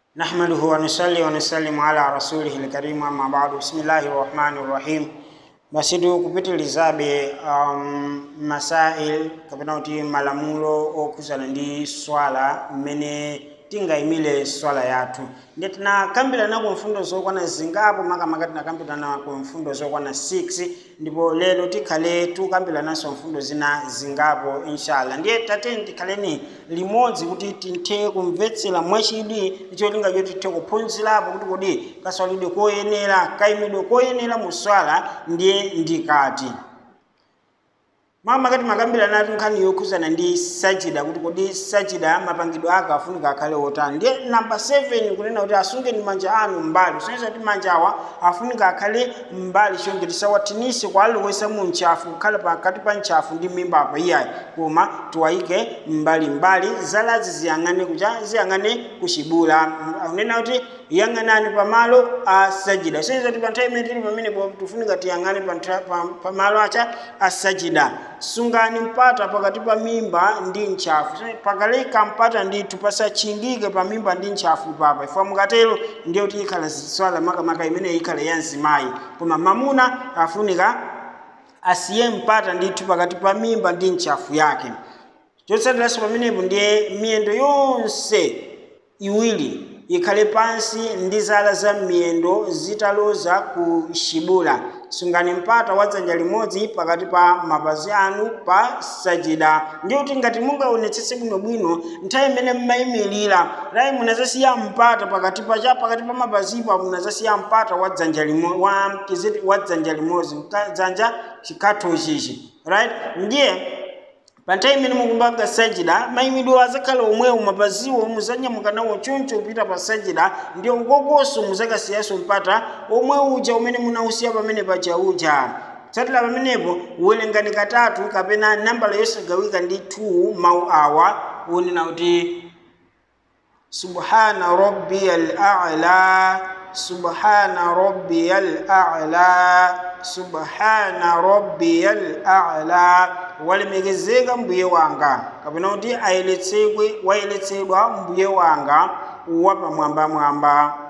نحمده ونصلي ونسلم على رسوله الكريم أما بعد بسم الله الرحمن الرحيم basi tu kupitilizabe um, masail kapena kuti malamulo okhuzana ndi swala mmene tingayimire swala yathu ndiye tinakambirana ku mfundo zokwana zingapo makamaka tinakambirana ku mfundo zokwana 6 ndipo lero tikhale tukambirananso mfundo zina zingapo inshallah ndiye tateni tikhaleni limodzi kuti tinthe kumvetsera mwachidwi ndicholinga choti tithe kuphunzirapo kuti kodi kaswalidwe koyenera kayimidwe koyenera mu swala ndiye ndikati mamakati makambirana atu nkhani yokhuzana ndi sajida kuti kodi sajida mapangidwe ake afunika akhale otani ndiye namba 7 kunena kuti asungeni manja anu mbali kusonyeza kuti manja awa afunika akhale mbali chonje tisawathinise kwa alowesa mu mchafu kukhala pakati pa mchafu ndi mimba apa iyayi koma tiwayike mbalimbali zalazi ziyang'ane kucha ziyang'ane kuchibula akunena kuti yang'anani pamalo a sajida kusonyeza kuti pa nthawi imene tili pamenepo tifunika tiyang'ane pa ntha- pa- pamalo acha a sajida sungani mpata pakati pa mimba ndi ntchafu pakaleka mpata ndithu pasachingike pa mimba ndi ntchafu papa ifwa mukatero ndiye kuti ikhala swala makamaka imene ikhale ya mzimayi koma mamuna afunika asiye mpata ndithu pakati pa mimba ndi ntchafu yake chotsatiranso pamenepo ndiye miyendo yonse iwiri ikhale pansi ndi zala za miyendo zitaloza ku chibula sungani mpata wa dzanja limodzi pakati pa mapazi anu pa sajida ndiye kuti ngati mungaonetsetse bwinobwino nthawi imene mmayimirira rayi munazasiya mpata pakati pa cha pakati pa mapazipo munazasiya mpata wa dzanja limo wa kiziti wa dzanja limodzi Mka- dzanja chikhatho chichi right ndiye pa nthawi imene mukumbanga sajida mayimidwe azakhala omwewo mapaziwo muzanyamuka nawo choncho kupita pa sajida ndiyo ukokonso muzakasiyanso mpata omwe uja umene munausiya pamene paja uja tsatira pamenepo uwerengani katatu kapena nambala yosagawika ndi 2 mawu awa unena kuti subhana rabbiyal a'la subhana rabbiyal a'la subhana rabbiyal a'la walemekezeka mbuye wanga kapena kuti ayeretsedwe wayeretsedwa mbuye wanga wapamwambamwamba